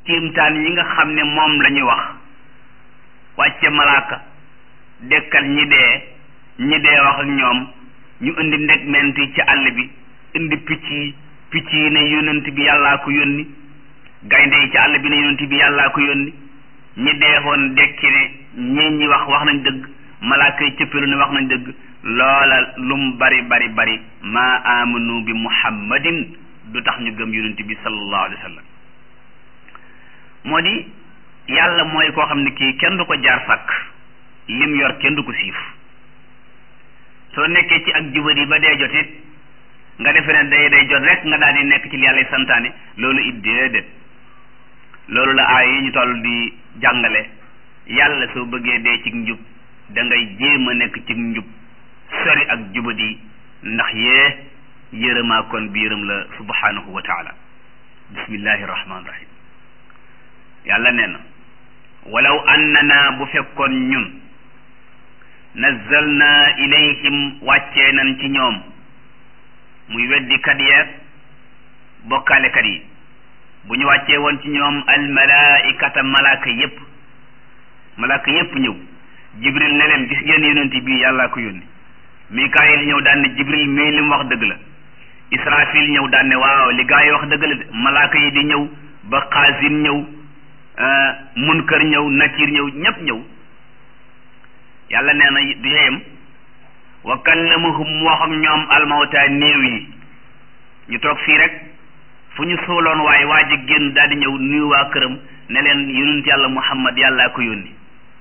kéemtaan yi nga xam ne moom la ñuy wax wàcce malaaka dekkal ñi dee ñi dee wax ak ñoom ñu indi ndegment yi ci àll bi indi picc yi picc yi ne yonent bi yàllaa ko yónni gaynde yi ci àll bi ne yonent bi yàllaa ko yónni ñi deexoon dekki ne ñii ñi wax wax nañ dëgg malaaka yi cëppilu ne wax nañ dëgg loola lum bari bari bari maa amanu bi muhammadin du tax ñu gëm yonent bi sallallahu alayhi wa sallam moo di yàlla mooy koo xam ne kii kenn du ko jaar sàkk lim yor kenn du ko siif soo nekkee ci ak jubadi ba dee jot it nga defe ne day day jot rek nga daal di nekk ci li yàlla santaane loolu it déedéet loolu la aay yi ñu toll di jàngale yàlla soo bëggee dee ci njub da ngay jéem a nekk ci njub sori ak jubadi ndax yee yërëmaa kon bi yërëm la subhanahu wa taala bismillahi rahmaani rahim yàlla nee na walaw annana bu fekkoon ñun nazzalna ilayhim wàccee nañ ci ñoom muy weddikat yeeg bokkaalekat yi bu ñu wàccee woon ci ñoom almalaikata malaaka yépp malaaka yépp ñëw jibril ne leen gis ngeen yonent bi yàllaa ko yónni mikaayil ñëw daan ne jibril mii li mu wax dëgg la israfil ñëw daan ne waaw li gaa yi wax dëgg la de malaaka yi di ñëw ba xaasin ñëw munkar ñëw nakir ñëw ñépp ñëw yàlla nee na du yeyam wa kallamahum mu wax ak ñoom almawta néew yi ñu toog fii rek fu ñu suuloon waaye waa ji génn daal di ñëw nuyu waa këram ne leen yonent yàlla muhammad yàllaa ko yónni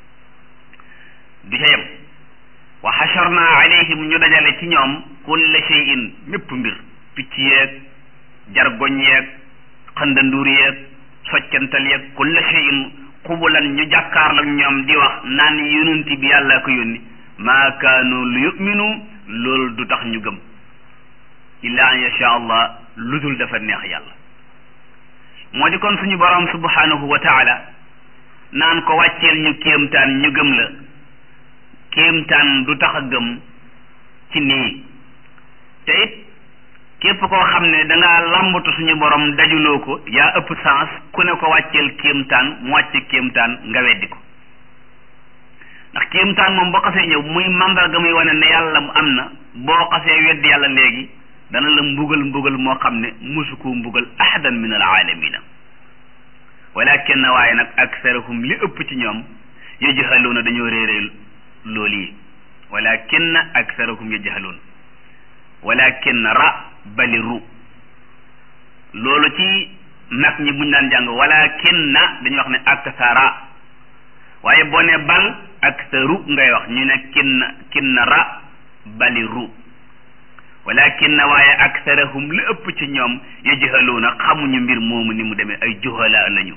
du yeyam wa xasharna alayhim ñu dajale ci ñoom kulla shay'in mépp mbir picc yeeg jargoñ yeeg xëndanduur yeeg soccantal yeeg kulla shay'in xubulan ñu jàkkaarlak ñoom di wax naan yonent bi yàllaa ko yónni maa kaanu lu yuminu loolu du tax ñu gëm illa an yasha allah lu dul dafa neex yàlla moo di kon suñu borom subhanahu wa taala naan ko wàcceel ñu kéemtaan ñu gëm la kéemtaan du tax a gëm ci nii te it képp koo xam ne dangaa lambatu suñu borom dajuloo ko yaa ëpp sens ku ne ko wàcceel kéemtaan mu wàcce kéemtaan nga weddi ko ndax kéemtaan moom boo xasee ñëw muy mandarga muy wane ne yàlla mu am na boo xasee weddi yàlla léegi dana la mbugal mbugal moo xam ne musu koo mbugal ahadan min al aalamina walakin waaye nag aksarahum li ëpp ci ñoom yajhaluuna dañoo réeree loolu yi walakin aksarahum yajhaluun walakin ra bali ru loolu ci mag ñi buñ daan jàng walakin na dañuy wax ne aksara waaye boo ne bal aksaru ngay wax ñu ne kin kin ra bali ru walakin na waaye aksarahum li ëpp ci ñoom yajhaluuna xamuñu mbir moomu ni mu demee ay juhala lañu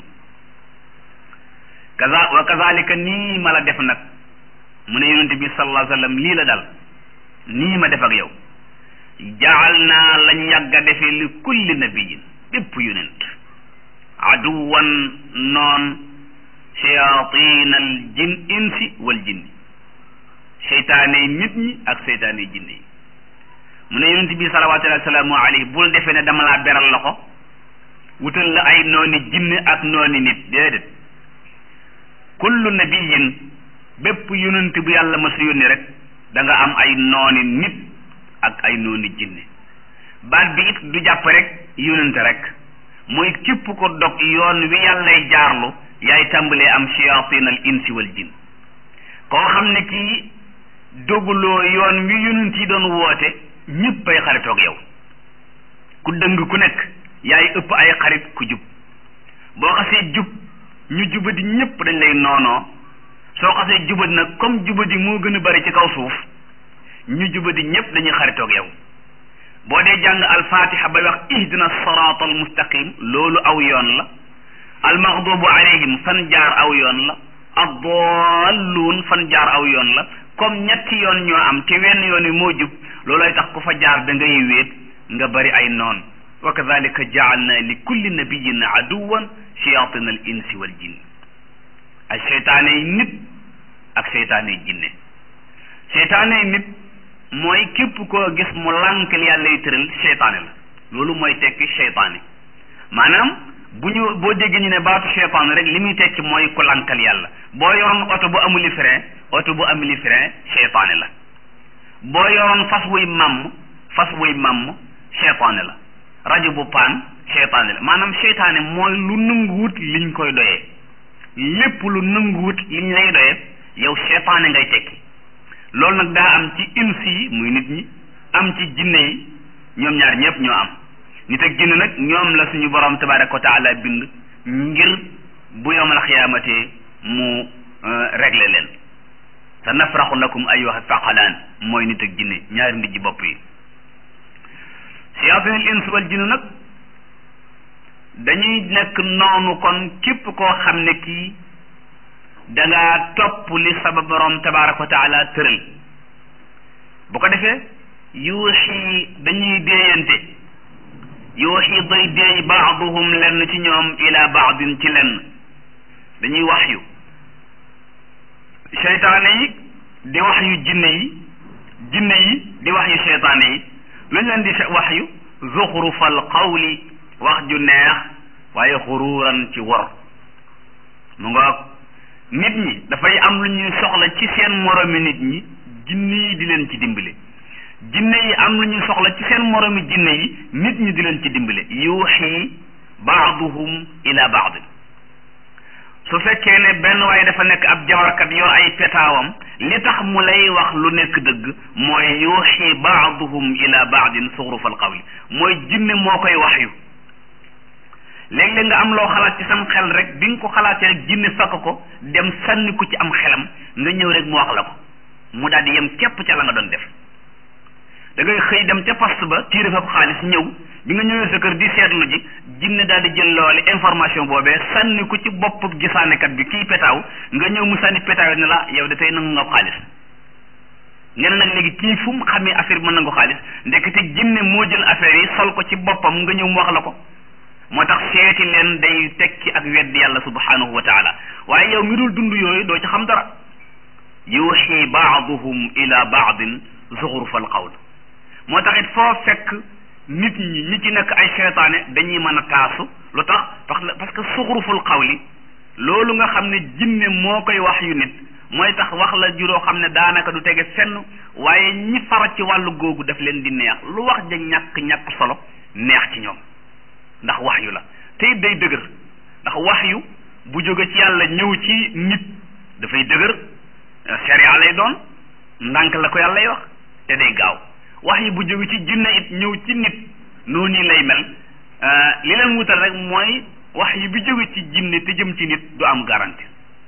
kaza wa kazalika nii ma la def nag mu ne yonente bi sallallahu alayhi wa sallam lii la dal nii ma def ak yow jaal naa lañ yàgg a defee li kulli nabiyin bépp yonent aduwan noon shayatin al jin insi wal jinni seytaane nit ñi ak seytaane jinne yi mu ne yonent bi salawatullahi wasalaamu alayhi bul defee ne dama laa beral loxo wutal la ay nooni jinne ak nooni nit déedéet kullu nabiyin bépp yonent bu yàlla ma su yónni rek da nga am ay nooni nit ak ay nooni jinne baat bi it du jàpp rek yonent rek mooy képp ko dog yoon wi yàllay jaarlu yaay tàmbalee am shayatin al insi wal jin koo xam ne kii doguloo yoon wi yonent yi doon woote ñëpp ay xaritoog yow ku dëng ku nekk yaay ëpp ay xarit ku jub boo xasee jub ñu jubadi ñëpp dañ lay noonoo soo xasee jubadi nag comme jubadi moo gën a bari ci kaw suuf ñu jubadi ñëpp dañuy xaritoog yow boo dee jàng alfatiha bay wax ihdina sirata al mustaqim loolu aw yoon la almaghdubu alayhim fan jaar aw yoon la addalluun fan jaar aw yoon la comme ñetti yoon ñoo am te wenn yoon wi moo jub loolooy tax ku fa jaar da ngay wéet nga bari ay noon wa kadalika jaalna li kulli nabiyin aduwan shayatin al insi wal jinn ay seytaane yi nit ak seytaane yi jinne seytaane yi nit mooy képp koo gis mu lànk li yàlla yi tëral seytaane la loolu mooy tekki seytaane maanaam bu ñu boo déggee ñu ne baatu cheytaan rek li muy tekki mooy ku lankal yàlla boo yoroon oto bu amuli frein oto bu amuli frein cheytaane la boo yoroon fas wuy màmm fas wuy màmm cheytaane la rajo bu paan cheytaane la maanaam cheytaane mooy lu nanguwut liñ koy doyee lépp lu nanguwut liñ lay doyee yow cheytaane ngay tekki loolu nag daa am ci insi yi muy nit ñi am ci jinne yi ñoom ñaar ñëpp ñoo am nit ak jinne nag ñoom la suñu borom tabaraka wa taala bind ngir bu yowmal xiyaamate mu réglé leen sa nafraxu lakum ayyuha thaqalaan mooy nit ak jinne ñaari ndijji bopp yi siyaatinil ins wal jinne nag dañuy nekk noonu kon képp koo xam ne kii dangaa topp li sama borom tabaraka wa taala tëral bu ko defee yuuxi dañuy déeyante yuuxi day déey baaduhum lenn ci ñoom ila baadin ci lenn dañuy wax yu seytaane yi di wax yu jinne yi jinne yi di wax yu seytaane yi luñ leen di wax yu zuxrufal qawli wax ju neex waaye xuruuran ci wor mu nga nit ñi dafay am lu ñuy soxla ci seen moromi nit ñi jinne yi di leen ci dimbale jinne yi am lu ñuy soxla ci seen moromi jinne yi nit ñi di leen ci dimbale yuuxi baaduhum ila baadin su fekkee ne benn waaye dafa nekk ab jabarkat yor ay petaawam li tax mu lay wax lu nekk dëgg mooy yuuxi baaduhum ila baadin suxrufal qawli mooy jinne moo koy wax yu léeg-léeg nga am loo xalaat ci sam xel rek bi nga ko xalaatee rek jinne fakk ko dem sànni ko ci am xelam nga ñëw rek mu wax la ko mu daal di yem képp ca la nga doon def da ngay xëy dem ca poste ba tiire fa xaalis ñëw bi nga ñëwee sa kër di seetlu ji jinne daal di jël loole information boobee sànni ko ci bopp gisaanekat bi kii petaaw nga ñëw mu sànni petaaw ne la yow de tey nangu nga xaalis nga ne nag léegi kii fu mu xamee affaire bi mën nangu xaalis ndekete jinne moo jël affaire yi sol ko ci boppam nga ñëw mu wax la ko moo tax seeti leen day tekki ak weddi yàlla subhanahu wa taala waaye yow mi dul dund yooyu doo ci xam dara yuuxi baaduhum ila baadin zuxrufal qawl moo tax it foo fekk nit ñi ñi ci nekk ay seytaane dañuy mën a taasu lu tax parce que zuxruful qawli loolu nga xam ne jinne moo koy wax yu nit mooy tax wax la juróo xam ne daanaka du tege fenn waaye ñi fara ci wàllu googu daf leen di neex lu wax ja ñàkk ñàkk solo neex ci ñoom ndax wax yu la te it day dëgër ndax wax yu bu jóge ci yàlla ñëw ci nit dafay dëgër sharia lay doon ndànk la ko yàllay wax te day gaaw wax yi bu jóge ci jinne it ñëw ci nit noonu lay mel li leen wutal rek mooy wax yi bi jóge ci jinne te jëm ci nit du am garantie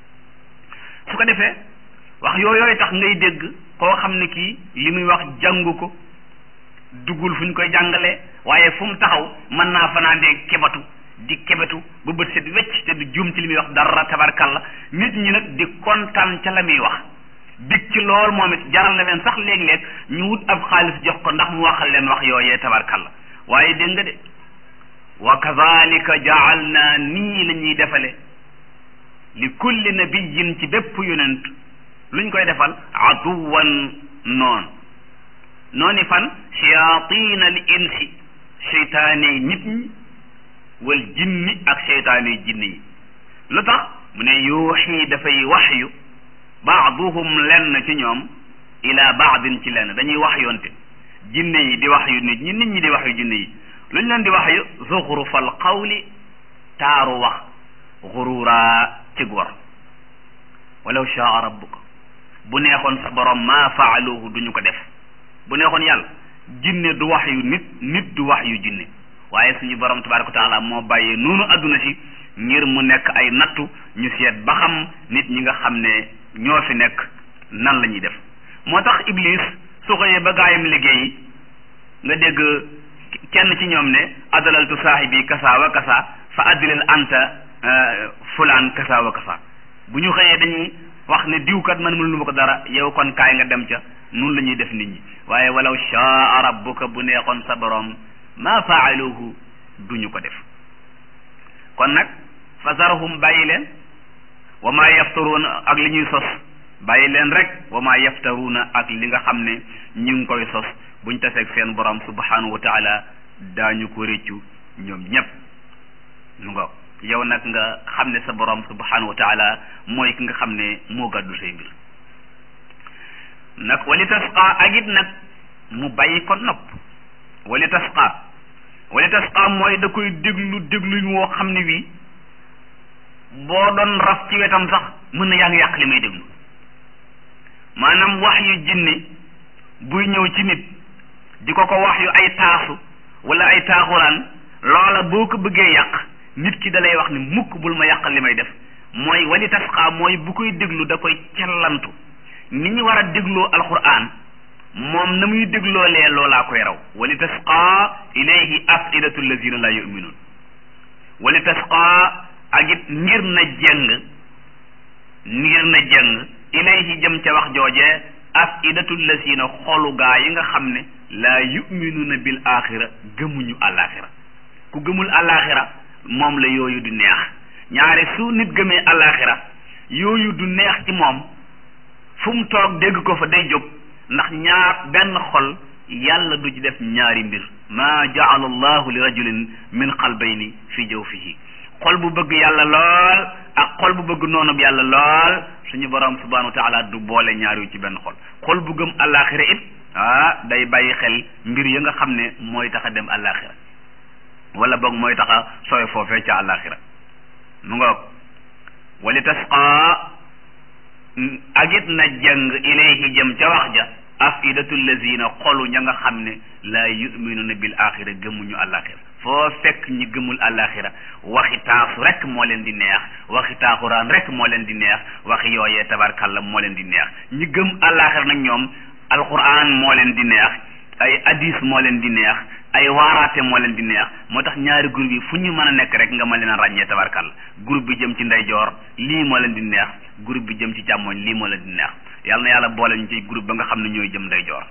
su ko defee wax yooyooy tax ngay dégg koo xam ne kii li muy wax jàngu ko duggul fu ñu koy jàngalee waaye fu mu taxaw mën naa fanaandee kebatu di kebetu ba bët set wecc te du juum ci li muy wax dara tabarkalla nit ñi nag di kontaan ca la muy wax dig ci lool moom it jaral na leen sax léeg-léeg ñu wut ab xaalis jox ko ndax mu waxal leen wax yooyee tabarkalla waaye dégg nga de wa kazalika jaalna nii la ñuy defale li kulli nabiyin ci bépp yonent luñ koy defal aduwan noon nooni fan shayatin al insi seytaane nit ñi wal jinni ak seytaane jinni yi lu tax mu ne yuuxi dafay waxyu baaduhum lenn ci ñoom ila baadin ci lenn dañuy wax yoonte jinne yi di wax yu nit ñi nit ñi di wax yu jinne yi luñ leen di wax yu zuxrufal qawli taaru wax xururaa ci gor walaw shaa rabbuka bu neexoon sa borom maa faaluhu duñu ko def bu neexoon yàlla jinne du wax yu nit nit du wax yu jinne waaye suñu borom tabaraka wa taala moo bàyyee noonu adduna si ngir mu nekk ay nattu ñu seet ba xam nit ñi nga xam ne ñoo fi nekk nan la ñuy def moo tax iblis su xëyee ba gaayam liggéey nga dégg kenn ci ñoom ne adalaltu saahibi kasa wa kasa fa addilal anta fulaan kasa wa kasa bu ñu xëyee dañuy wax ne diwkat man mënu ma ko dara yow kon kaay nga dem ca nun la ñuy def nit ñi waaye walaw shaa rabbuka bu neexoon sa borom ma faaluhu duñu ko def kon nag fa zarhum bàyyi leen wa ma yaftaruuna ak li ñuy sos bàyyi leen rek wa ma yaftaruuna ak li nga xam ne ñu ngi koy sos buñ taseeg seen borom subhanahu wa taala daañu ko réccu ñoom ñépp mu nga yow nag nga xam ne sa borom subhanahu wa taala mooy ki nga xam ne moo gàddu say mbir nag wali tasqa ak it nag mu bàyyi ko nopp wali tasqa wali tasqa mooy da koy déglu dégluñ woo xam ne wii boo doon raf ci wetam sax mën na yaa ngi yàq li may déglu maanaam wax yu jinne buy ñëw ci nit di ko ko wax yu ay taasu wala ay taaxuraan loola boo ko bëggee yàq nit ki da lay wax ni mukk bul ma yàqal li may def mooy wali tasqa mooy bu koy déglu da koy cellantu ni ñu war a dégloo alquran moom na muy dégloolee loolaa koy raw wali tasqa ilayhi afidatu allazina la yuminuun wali tasqa ak it ngir na jeng ngir na jeng ilayhi jëm ca wax jooje afidatu allazina xolu gaa yi nga xam ne laa yuminuuna bil axira gëmuñu alaxira ku gëmul alaxira moom la yooyu du neex ñaare su nit gëmee alaxira yooyu du neex ci moom fu mu toog dégg ko fa day jóg ndax ñaar benn xol yàlla du ci def ñaari mbir maa jaala allahu li rajulin min qalbayni fi jawfihi xol bu bëgg yàlla lool ak xol bu bëgg noonub yàlla lool suñu borom subhanahu wa taala du boole ñaar yu ci benn xol xol bu gëm alaxira it ah day bàyyi xel mbir ya nga xam ne mooy tax a dem alaxira wala boog mooy tax a sooy foofee ca alaxira mu ngoog wali tasqa ak it na jàng ilayhi jëm ca wax ja afidatu lazina xolu ña nga xam ne laa yuminuna bil axira gëmuñu alaxira foo fekk ñi gëmul alaxira waxi taasu rek moo leen di neex waxi taaxuraan rek moo leen di neex waxi yooyee tabarkalla moo leen di neex ñi gëm alaxira nag ñoom alquran moo leen di neex ay hadis moo leen di neex ay waaraate moo leen di neex moo tax ñaari groupe yi fu ñu mën a nekk rek nga mën leen a ràññee tabarkalla groupe bi jëm ci ndeyjoor lii moo leen di neex groupe bi jëm ci càmmoñ lii moo leen di neex yàlla na yàlla boole ñu ci groupe ba nga xam ne ñooy jëm ndeyjoor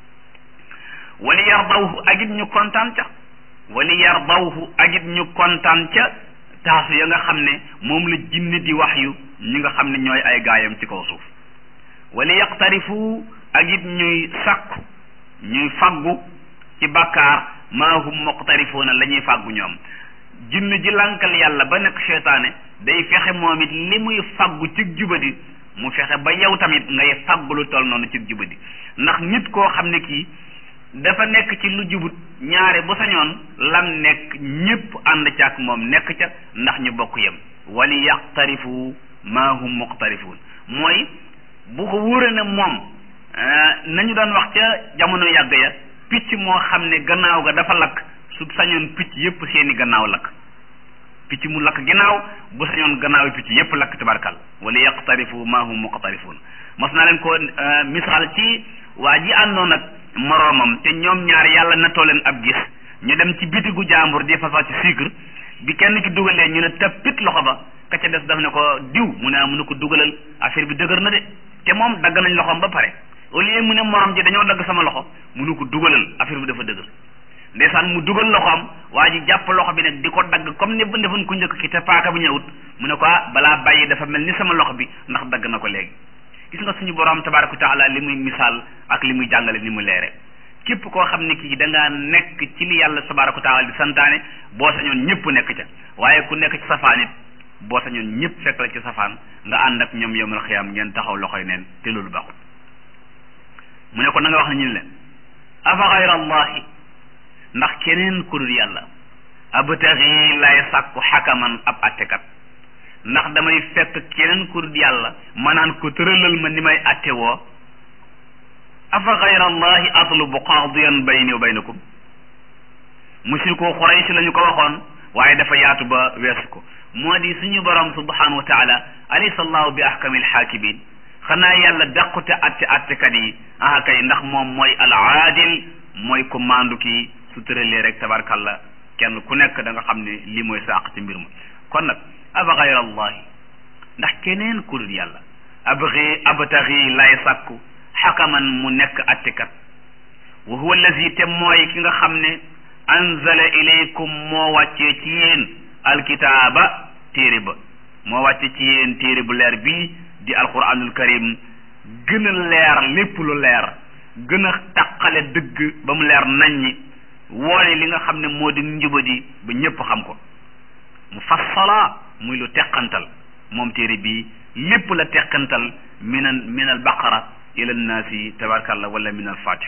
wali yardawhu ak it ñu kontaan ca wali yardawhu ak it ñu kontaan ca taasu ya nga xam ne moom la jinne di wax yu ñi nga xam ne ñooy ay gaayam ci kaw suuf wali yaqtarifu ak it ñuy sakku ñuy faggu ci bàkkaar maa hum muqtarifuuna la ñuy fàggu ñoom jinn ji lankal yàlla ba nekk seytaane day fexe moom it li muy fàggu ci jubadi mu fexe ba yow tamit ngay fàggu lu toll noonu ci jubadi ndax nit koo xam ne kii dafa nekk ci lu jubut ñaare bu sañoon lam nekk ñépp ànd ca ak moom nekk ca ndax ñu bokk yem wali yaqtarifu maa hum muqtarifuun mooy bu ko wóore ne moom nañu doon wax ca jamono yàgg ya picc moo xam ne gannaaw ga dafa lakk su sañoon picc yépp seeni gannaaw lakk picc mu lakk ginnaaw bu sañoon gannaaw picc yépp lakk tabarkal wala yaqtarifu ma hum muqtarifun mos naa leen ko misaal ci waa ji àndoon ak moroomam te ñoom ñaar yàlla nattoo leen ab gis ñu dem ci bitigu jàmbur di fasal ci sucre bi kenn ki dugalee ñu ne tappit loxo ba ka ca des daf ne ko diw mu ne mu ne ko dugalal affaire bi dëgër na de te moom dagg nañ loxoom ba pare au lieu mu ne morom ji dañoo dagg sama loxo mu ne ko dugalal affaire bi dafa dëgër ndeysaan mu dugal loxoom waa ji jàpp loxo bi nag di ko dagg comme ni defoon ku njëkk ki te paaka bi ñëwut mu ne ko ah balaa bàyyi dafa mel ni sama loxo bi ndax dagg na ko léegi gis nga suñu borom tabaraka taala li muy misaal ak li muy jàngale ni mu leere képp koo xam ne kii da ngaa nekk ci li yàlla tabaraka taala di santaane boo sañoon ñëpp nekk ca waaye ku nekk ci safaan it boo sañoon ñëpp fekk la ci safaan nga ànd ak ñoom yowmal xiyaam ngeen taxaw loxoy neen te loolu baaxul mu ne ko na nga wax ne ñu ne leen afa xayra allahi ndax keneen ku dul yàlla abtaxi lay sàkku xakaman ab attekat ndax damay fekk keneen ku dul yàlla ma naan ko tëralal ma ni may atte woo afa xayra allahi atlubu qaadiyan bayni wa baynakum mushriku xuraysh la ñu ko waxoon waaye dafa yaatu ba weesu ko moo di suñu borom subhanahu wa taala alaysa allahu bi ahkamil xaakimin xanaa yàlla dàqute atte attekat yi ah kay ndax moom mooy al aadil mooy ko maandu kii su tëralee rek tabarkalla kenn ku nekk da nga xam ne lii mooy sàq ci mbir ma kon nag aba gayra allahi ndax keneen ku dul yàlla abgi abtaxi lay sàkku xakaman mu nekk attekat wa huwa allazi te mooy ki nga xam ne anzala ilaykum moo wàccee ci yéen alkitaaba téere ba moo wàcce ci yéen téere bu leer bii di alquranul karim gën a leer lépp lu leer gën a taqale dëgg ba mu leer naññi woone li nga xam ne moo di njubadi ba ñépp xam ko mufassala muy lu teqantal moom téere bi lépp la teqantal min al min al baqara ila nnaasi tabarakallah wala min al fatih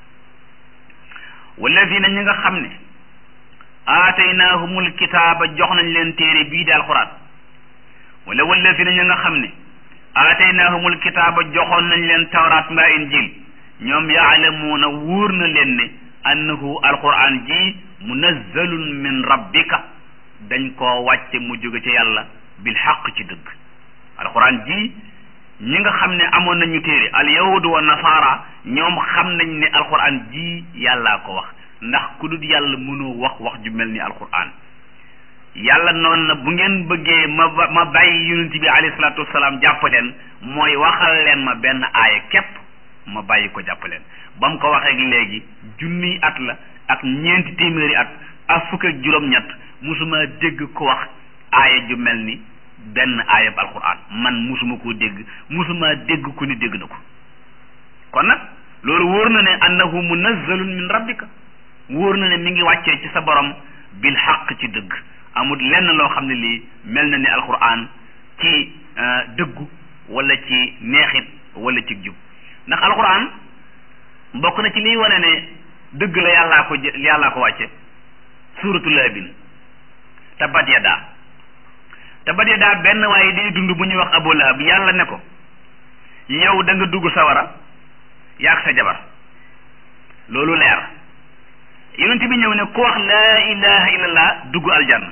walladina ñi nga xam ne aataynaahumul kitaaba jox nañ leen téere bii di alquran wala walladina ñi nga xam ne aataynaahumul kitaaba joxoon nañ leen tawraat mbaa injil ñoom yaalamuuna wóor na leen ne annahu alquran ji munazzalun min rabbika dañ koo wàcce mu jóge ca yàlla bil xaq ci dëgg alquran ji ñi nga xam ne amoon nañu téere al yahudu wa nasaara ñoom xam nañ ne alquran ji yàllaa ko wax ndax ku dul yàlla mënoo wax wax ju mel ni alquran yàlla noonu na bu ngeen bëggee ma ma bàyyi yonent bi alayhi salaatu wasalaam jàpp leen mooy waxal leen ma benn aaya képp ma bàyyi ko jàpp leen ba mu ko waxee léegi junniy at la ak ñeenti téeméeri at ak fukk ak juróom-ñett musuma dégg ko wax aaya ju mel ni benn aayab alquran man musuma koo dégg musuma dégg ku ni dégg na ko kon nag loolu wóor na ne annahu munazzalun min rabbika wóor na ne mi ngi wàccee ci sa borom bil xaq ci dëgg amul lenn loo xam ne lii mel na ni alquran ci dëggu wala ci neexit wala ci jub ndax alquran bokk na ci liy wane ne dëgg la yàllaa ko yàllaa ko wàcce suuratu laabin tabbat yadaa tabbat yadaa benn waaye day dund bu ñuy wax abu lahab yàlla ne ko yow da nga dugg sawara yaag sa jabar loolu leer yonent bi ñëw ne ku wax laa ilaha illallah dugg aljanna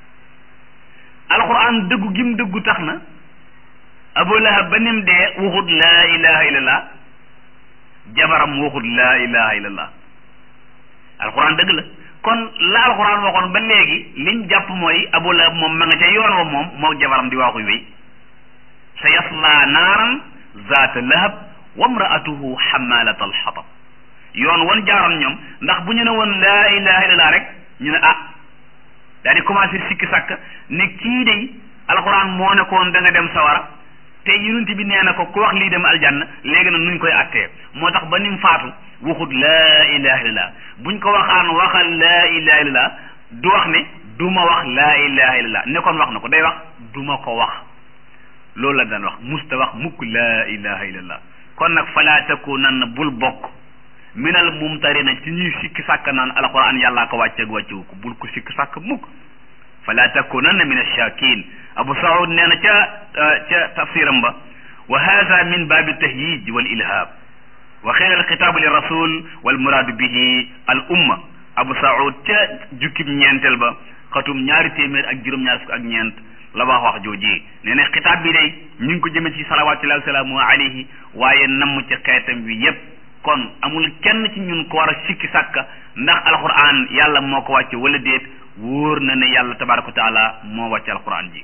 alquran dëggu gim dëggu tax na abu lahab ba nim dee waxut laa ilaha illallah jabaram waxut laa ilaha illallah alquran dëgg la kon la alquran waxoon ba léegi liñ jàpp mooy abu lahab moom ma nga ca yoon wa moom moo jabaram di waaxu wéy sa yasla naaran zaata lahab wa mraatuhu xamalat alxatab yoon wan jaaroon ñoom ndax bu ñu ne woon laa ilaha illallah rek ñu ne ah daal di commencé sikki sàkk ne kii de alquran moo ne ko woon da nga dem sawara te yonent bi nee na ko ku wax lii dem aljanna léegi nag nuñ koy attee moo tax ba nim faatu waxut laa ilaha illallah buñ ko waxaan waxal laa ilaha illallah du wax ne du ma wax laa ilaha illallah ne kon wax na ko day wax du ma ko wax loolu la daan wax musta wax mukk laa ilaha illallah kon nag falaa takunanna bul bokk minal mumtarina ci ñuy sikki sàkk naan alquran yàllaa ko wàcceeg wàccewu ko bul ko sikki sàkk mukk fala takunanna min ash-shakin abu saud nee na ca ca tafsiram ba wa hada min baabi tahyij wal ilhab wa xeer alxitaabu li rasul wal muraadu bihi al umma abu saud ca jukkib ñeenteel ba xatum ñaari téeméer ak juróom-ñaar fukk ak ñeent la wax wax jooji nee na xitaab bi day ñu ngi ko jëme ci salawatullahi wasalaamu alayhi waaye namm ci xeetam wi yépp kon amul kenn ci ñun ko war a sikki sàkka ndax alquran yàlla moo ko wàcce wala déet wóor na ne yàlla tabaraka wa taala moo wàcce alquran ji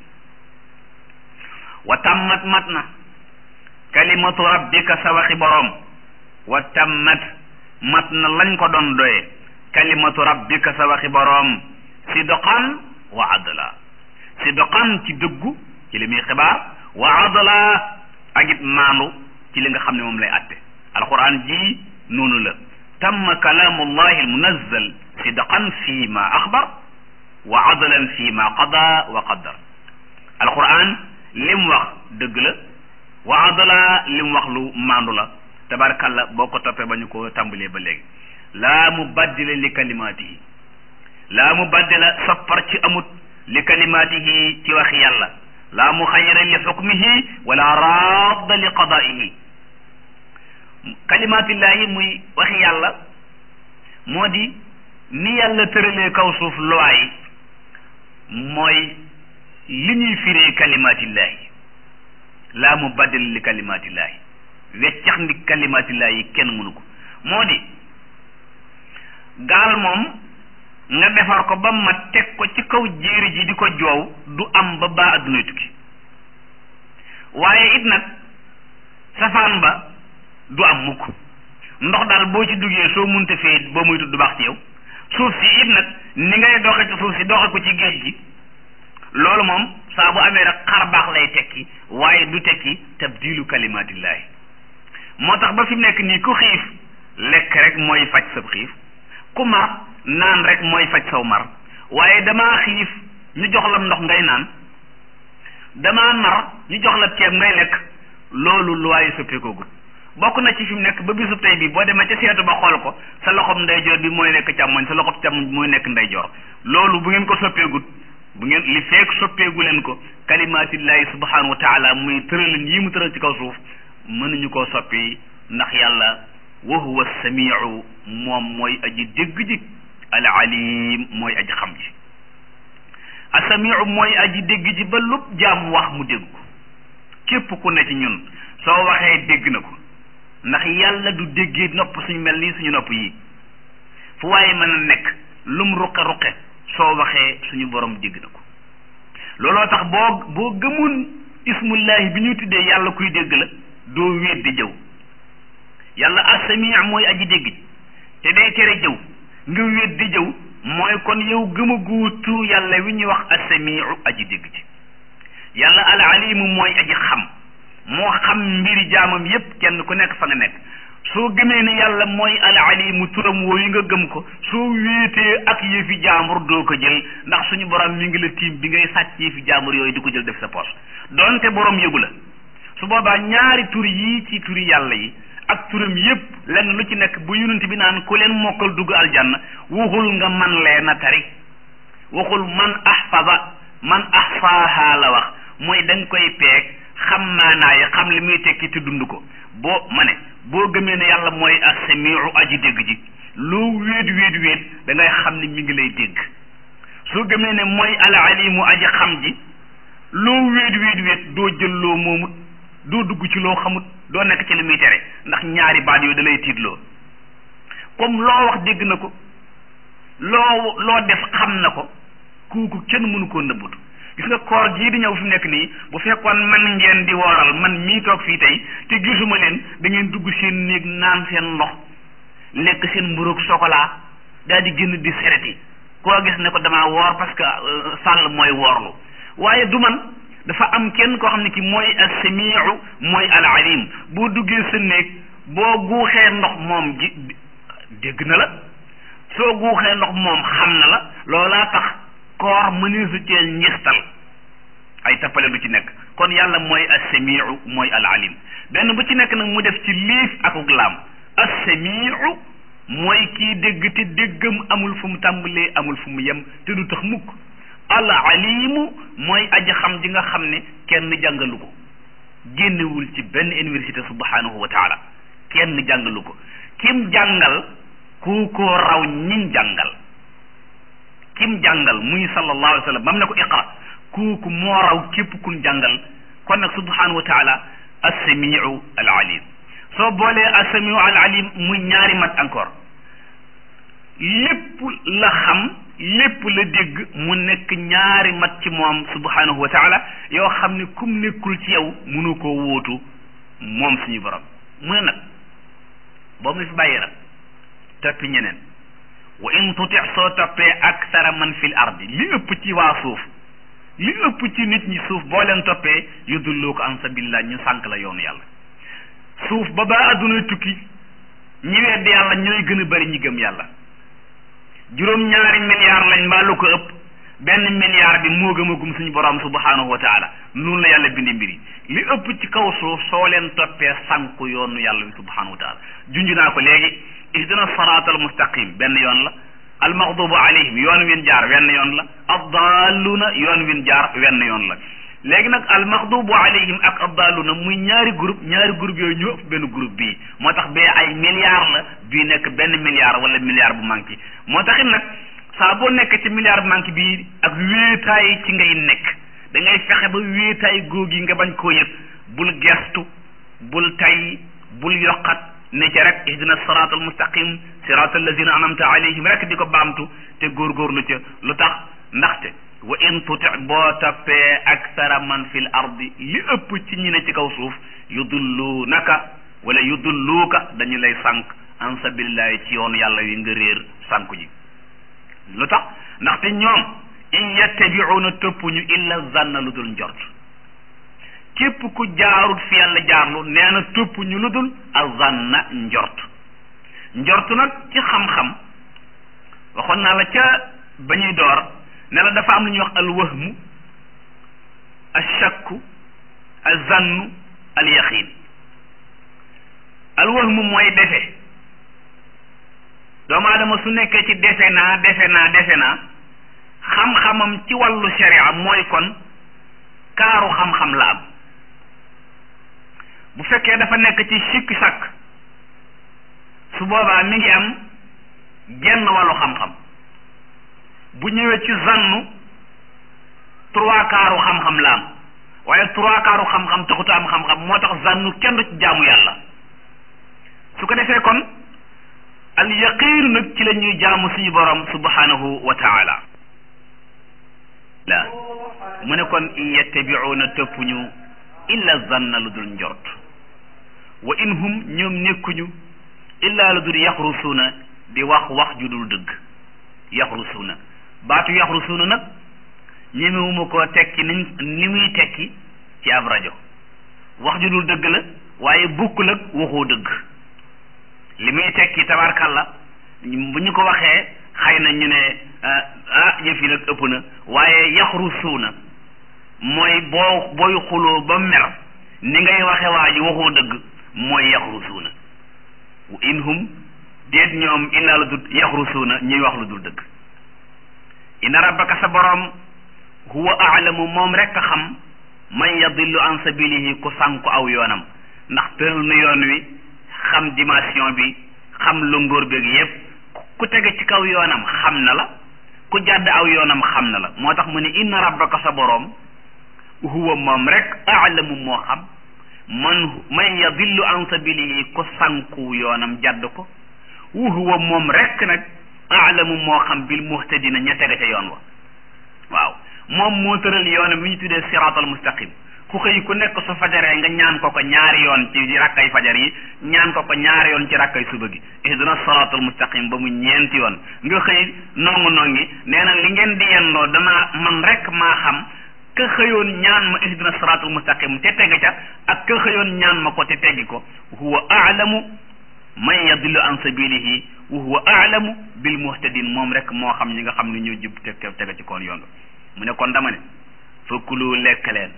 wa tammat mat na kalimatu rabbika sa waxi boroom wa tammat mat na lañ ko doon doye kalimatu rabbika sa waxi boroom sidqan wa adla sidqan ci dëggu ci li muy xibaar wa adla ak it maandu ci li nga xam ne moom lay atte alquran ji noonu la tamma kalaamullahi almunazzal sidqan fi ma axbar wa adlan fi ma qada wa qaddar alquran lim wax dëgg la wa adla lim wax lu maandu la tabarakallah boo ko toppee ba ñu ko tàmbalee ba léegi laa mubaddila li kalimaatihi laa mubaddila soppar ci amut li kalimaatihi ci waxi yàlla laa muxayyira li xukmihi wala radda li qadaihi kalimaatillaahi muy waxi yàlla moo di ni yàlla tëralee kaw suuf loi yi mooy li ñuy firee kalimaatillaahi laa mubaddila li kalimaatillaahi weccax ndi kalimaatillaahi kenn mënu ko moo di gaal moom nga defar ko ba ma teg ko ci kaw jéeri ji di ko joow du am ba baa addunay tukki waaye it nag safaan ba du am mukk ndox daal boo ci duggee soo munte fee boo muy du baax ci yow suuf si it nag ni ngay doxe ci suuf si doxe ko ci géej gi loolu moom saa bu amee rek xar baax lay tekki waaye du tekki tabdilu kalimaatillaahi moo tax ba fi mu nekk nii ku xiif lekk rek mooy faj sab xiif ku mar naan rek mooy faj saw mar waaye damaa xiif ñu jox la ndox ngay naan damaa mar ñu jox la ceeb ngay lekk loolu luwaayu soppeekoogut bokk na ci fi mu nekk ba bisub tey bi boo demee ca seetu ba xool ko sa loxob ndeyjoor bi mooy nekk càmmoñ sa loxob càmmoñ bi mooy nekk ndeyjoor loolu bu ngeen ko soppeegut bu ngeen li feek soppeegu leen ko kalimaatillahi subhanahu wa taala muy tëralin yi mu tëral ci kaw suuf mënuñu koo soppi ndax yàlla wa huwa samiu moom mooy aji dégg ji al alim mooy aji xam ji asamiu mooy aji dégg ji ba lu jaam wax mu dégg ko képp ku ne ci ñun soo waxee dégg na ko ndax yàlla du déggee nopp suñu mel nii suñu nopp yi fu waaye mën a nekk lum ruqe ruqe soo waxee suñu borom dégg na ko looloo tax boo boo gëmun ismullahi bi ñuy tuddee yàlla kuy dégg la doo wéet di jëw yàlla asami mooy aji dégg ji te day tere jëw nga wéet di jëw mooy kon yow gëm a guutu yàlla wi ñuy wax asamiu aji dégg ji yàlla al alimu mooy aji xam moo xam mbiri jaamam yépp kenn ku nekk fa nga nekk soo gëmee ne yàlla mooy al alimu turam wooyu nga gëm ko soo wéetee ak yëfi jaambur doo ko jël ndax suñu borom mi ngi la tiim bi ngay sàcc yëfi jaambur yooyu di ko jël def sa poche donte borom yëgu la su boobaa ñaari tur yii ci turi yàlla yi ak turam yépp lenn lu ci nekk bu yonent bi naan ku leen mokkal dugg aljanna waxul nga man leen a tari waxul man ahfaza man ahfaaha la wax mooy da nga koy peeg xam maanaa yi xam li muy tekki te dund ko boo ma ne boo gëmee ne yàlla mooy as-samiu aji dégg ji loo wéet wéet wéet da ngay xam ne mi ngi lay dégg soo gëmee ne mooy al-alimu aji xam ji loo wéet wéet wéet doo jël loo moomut doo dugg ci loo xamut doo nekk ci li muy tere ndax ñaari baat yooyu da lay tiitloo comme loo wax dégg na ko loo loo def xam na ko kooku kenn mënu koo nëbbutu gis nga koor gii di ñëw fi mu nekk nii bu fekkoon man ngeen di wooral man mii toog fii tey te gisuma leen da ngeen dugg seen néeg naan seen ndox lekk seen mburoog chocolat daal di génn di sereti koo gis ne ko damaa woor parce que sàll mooy woorlu waaye du man dafa am kenn koo xam ne ki mooy as-samiu mooy al-alim boo duggee sa néeg boo guuxee ndox moom ji dégg na la soo guuxee ndox moom xam na la loolaa tax koor mëneesu cee ñistal ay tappale du ci nekk kon yàlla mooy as-samiu mooy al-alim benn bu ci nekk nag mu def ci liif akuk laam as-samiu mooy kii dégg te déggam amul fu mu tàmbalee amul fu mu yem te du tax mukk al-alimu mooy aji xam ji nga xam ne kenn jàngalu ko génnewul ci benn université subhanahu wa taala kenn jàngalu ko kim jàngal ku ko raw ñiñ jàngal kim jàngal muy sallallahu alayhi wa sallam bam ne ko iqra kooku moo raw képp kun jàngal kon nag subhanahu wa taala as-samiu al-alim soo boolee as-samiu al-alim muy ñaari mat encore lépp la xam lépp la dégg mu nekk ñaari mat ci moom subhanahu wa taala yoo xam ne kum nekkul ci yow mënu koo wóotu moom suñu borom mu ne nag boo mu fi bàyyi nag toppi ñeneen wa in tuti soo toppee aksara man fil ardi li ëpp ci waa suuf li ëpp ci nit ñi suuf boo leen toppee yudulloo ko an sabilillah ñu sànk la yoonu yàlla suuf ba ba addunay tukki ñi weddi yàlla ñooy gën a bari ñi gëm yàlla juróom ñaari milliards lañ mbaa lu ko ëpp benn milliard bi moo gëmagum suñu borom subhanahu wa taala noonu la yàlla bindi mbiri li ëpp ci kaw suuf soo leen toppee sànku yoonu yàlla bi subhanahu wa taala junj naa ko léegi ihdina siraat al mustaqim benn yoon la al maghdubu alayhim yoon win jaar wenn yoon la addaaluna yoon win jaar wenn yoon la léegi nag al maghdubu alayhim ak addaaluna muy ñaari groupe ñaari groupe yooyu ñoo ëpp benn groupe bii moo tax bee ay milliards la bii nekk benn milliard wala milliard bu manqué moo taxit nag saa boo nekk ci milliard bu manqué bii ak wéetaay ci ngay nekk da ngay fexe ba wéetaay góog yi nga bañ koo yëg bul gestu bul tay bul yokkat ne ci rek ihdina siraat al mustaqim siraat allazina anamta alayhim rek di ko baamtu te góorgóorlu ca lu tax ndaxte wa in tuti boo toppee aksara man fil ardi li ëpp ci ñi ne ci kaw suuf yudulluunaka wala yudulluuka dañu lay sànq an sabilillahi ci yoonu yàlla wi nga réer sànku ji lu tax ndaxte ñoom in yattabi'una topp ñu illa zanna lu dul njort képp ku jaarut fi yàlla jaarlu nee na topp ñu lu dul azanna njort njort nag ci xam-xam waxoon naa la ca ba ñuy door ne la dafa am lu ñuy wax al wahmu al shakku al zannu al yaqin al wahmu mooy defe doomu aadama su nekkee ci defe naa defe naa defe naa xam-xamam ci wàllu sharia mooy kon kaaru xam-xam la am bu fekkee dafa nekk ci sikki sàkk su boobaa mi ngi am genn wàllu xam-xam bu ñëwee ci zannu trois kaaru xam-xam la am waaye trois kaaru xam-xam taxuta am xam-xam moo tax zannu kenn du ci jaamu yàlla su ko defee kon al yaqiin nag ci la ñuy jaamu suñu borom subhanahu wa taala la mu ne kon in yattabiuuna topp ñu illa zanna lu dul njort wa in hum ñoom nekkuñu illa lu dul yaxrusuuna di wax wax ju dul dëgg yaxrusuuna baatu yaxrusuuna nag ñemewuma koo tekki ni ni muy tekki ci ab rajo wax ju dul dëgg la waaye bukkul ak waxoo dëgg li muy tekki tabarkalla bu ñu ko waxee xëy na ñu ne ah yëf yi nag ëpp na waaye yaxrusuuna mooy boo booy xuloo ba mer ni ngay waxe waa ji waxoo dëgg mooy yaxrusuuna wa in hum déet ñoom illaa lu dul yaxrusuuna ñuy wax lu dul dëgg inna rabbaka sa boroom huwa aalamu moom rekk a xam man yadillu an sabilihi ku sànku aw yoonam ndax tëral na yoon wi xam dimension bi xam lëngóor beeg yépp ku tege ci kaw yoonam xam na la ku jàdd aw yoonam xam na la moo tax mu ne inna rabbaka sa boroom huwa moom rek aalamu moo xam man man yadillu an sabilihi ku sànku yoonam jàdd ko wa huwa moom rek nag aalamu moo xam bil muhtadina ña tege ca yoon wa waaw moom moo tëral yoonam bi ñu tuddee siraatal mustaqim ku xëy ku nekk su fajaree nga ñaan ko ko ñaari yoon ci rakkay fajar yi ñaan ko ko ñaari yoon ci rakkay suba gi ihdina siraatal mustaqim ba mu ñeenti yoon nga xëy nongu nongi nee na li ngeen di yendoo damaa man rek maa xam ka xëyoon ñaan ma ihdina siraatal mustaqim te tegg ca ak ka xëyoon ñaan ma ko te teggi ko huwa aalamu man yadillu an sabilihi wa huwa aalamu bil muhtadin moom rek moo xam ñi nga xam ne ñoo jub te tega ci koon yoon mu ne kon dama ne fakulu lekk leen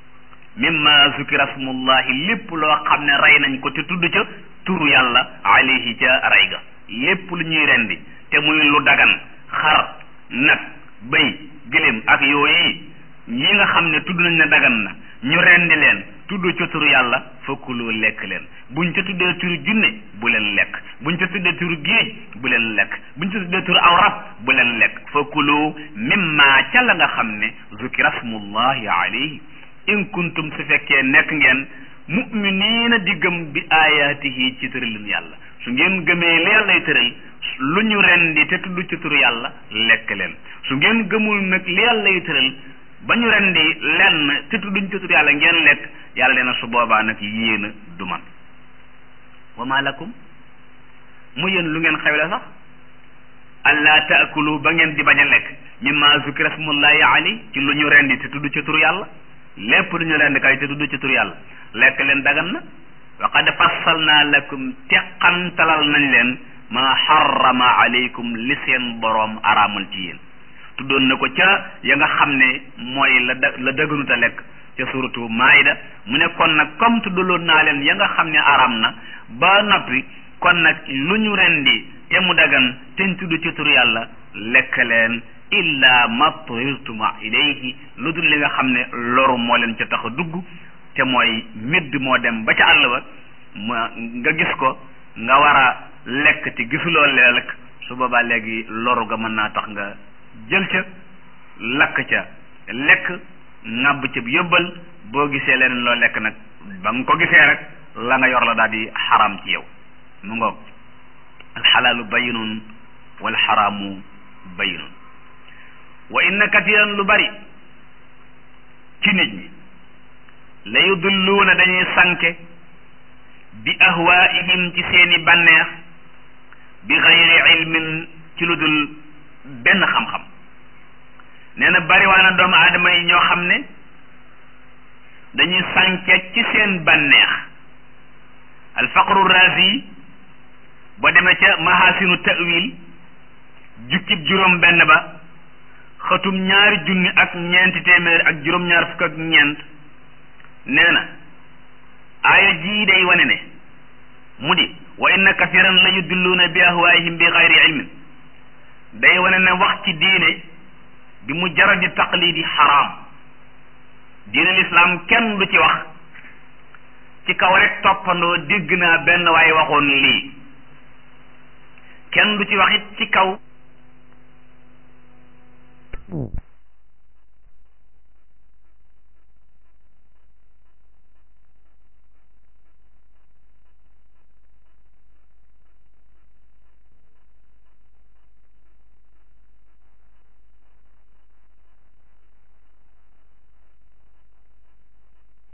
mimma zukira smullahi lépp loo xam ne rey nañ ko te tudd ca turu yàlla alayhi ca rey ga lépp lu ñuy rendi te muy lu dagan xar nag bëy gëléem ak yooyu yi nga xam ne tudd nañ ne dagan na ñu rendi leen tudd ca turu yàlla fakkuloo lekk leen buñ ca tuddee turu junne bu leen lekk buñ ca tuddee turu géej bu leen lekk buñ ca tuddee turu aw rab bu leen lekk fakkuloo mimma ca la nga xam ne zukira smullahi alayhi in kuntum su fekkee nekk ngeen mu'miniina di gëm bi ayaatihi ci tëralin yàlla su ngeen gëmee li yàllay tëral lu ñu rendi te tudd ci turu yàlla lekk leen su ngeen gëmul nag li yàllay tëral ba ñu rendi lenn te tudduñ ci turu yàlla ngeen lekk yàlla leen su boobaa nag yéena du man wa ma lakum mu yéen lu ngeen xewle sax allah taakulu ba ngeen di bañ a lekk mimma zukira smullahi ali ci lu ñu rendi te tudd ci turu yàlla lépp lu ñu rendi kay te tudd ci turu yàlla lekk leen dagan na wa qad fassalna lakum teqantalal nañ leen ma harrama alaykum li seen boroom araamal ci yéen tuddoon na ko ca ya nga xam ne mooy la da la dëgganuta lekk ca suratu maida mu ne kon nag comme tuddaloon naa leen ya nga xam ne araam na ba noppi kon nag lu ñu rendi te mu dagan te tudd ci turu yàlla lekk leen illa ma turirtuma ilayhi lu dul li nga xam ne loru moo leen ca tax a dugg te mooy midd moo dem ba ca àll ba ma nga gis ko nga war a lekk te gisuloo lekk su boobaa léegi loru ga mën naa tax nga jël ca lakk ca lekk ŋàbb ca yóbbal boo gisee leneen loo lekk nag ba nga ko gisee rek la nga yor la daal di xaram ci yow mu ngoog alxalaalu bayinun wal xaraamu bayinun wa inna katiran lu bari ci nit ñi la yudulluuna dañuy sanke bi ahwaihim ci seeni bànneex bi xayri ilmin ci lu dul benn xam-xam nee na bariwaana doomu aadama yi ñoo xam ne dañuy sànke ci seen bànneex alfaqru razi boo demee ca mahasinu tawil jukkib juróom benn ba xëtum ñaari junni ak ñeenti téeméer ak juróom-ñaar fukk ak ñeent nee na aaya jii day wane ne mu di wa inna kasiran la yudilluuna bi ahwaayihim bi xayri ilmin day wane ne wax ci diine bi mu jaradi taqlidi xaraam diine lislaam kenn du ci wax ci kaw rek toppandoo dégg naa benn waaye waxoon lii kenn du ci wax it ci kaw